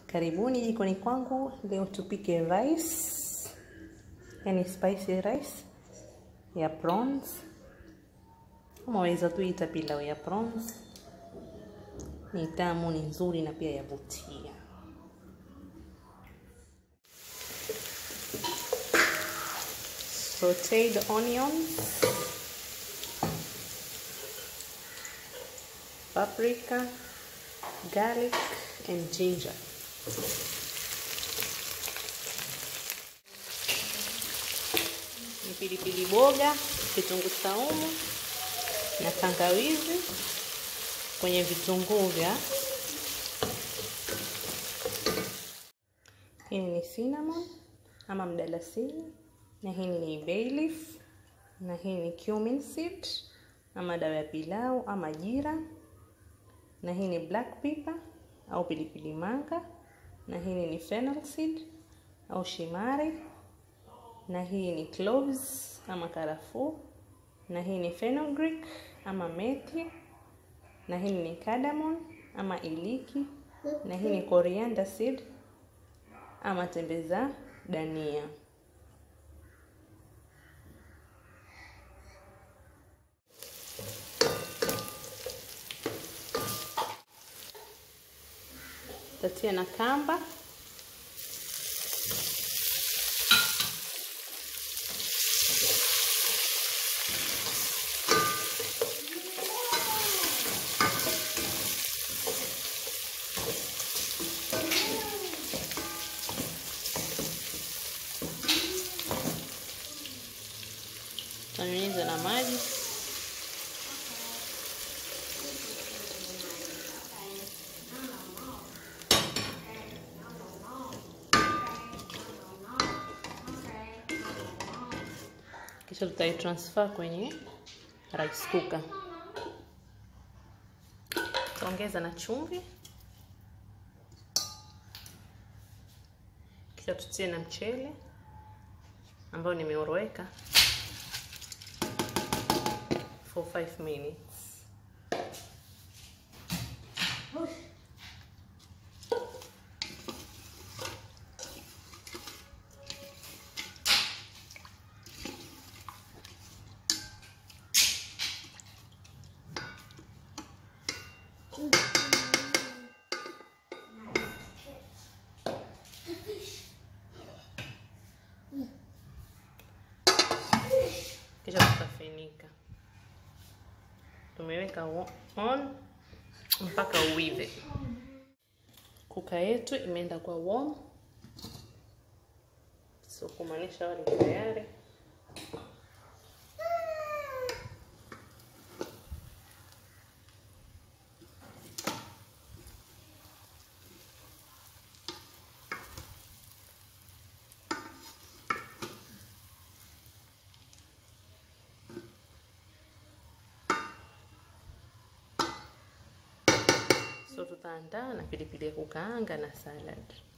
Karibuni jikoni kwangu. Leo tupike rice, yani spicy rice ya prawns, ama waweza tu ita pilau ya prawns. Ni tamu, ni nzuri na pia yavutia. Sauteed onions, paprika, garlic and ginger. Ni pilipili boga, kitunguu saumu na tangawizi kwenye vitunguu vya. Hii ni cinnamon ama mdalasini, na hii ni bay leaf, na hii ni cumin seed ama dawa ya pilau ama jira, na hii ni black pepper au pilipili manga, na hii ni fennel seed au shimari, na hii ni cloves ama karafuu, na hii ni fenugreek ama methi, na hii ni cardamom ama iliki, na hii ni coriander seed ama tembe za dania. Tatia na kamba tanyunyiza na maji kisha tutaitransfer kwenye rice cooker. Tutaongeza na chumvi, kisha tutie na mchele ambao nimeoroweka for 5 minutes. Kisha tutafinika. Tumeweka on mpaka uive. Kuka yetu imeenda kwa warm, so kumaanisha wali tayari. So tutaandaa na pilipili ya kukaanga na salad.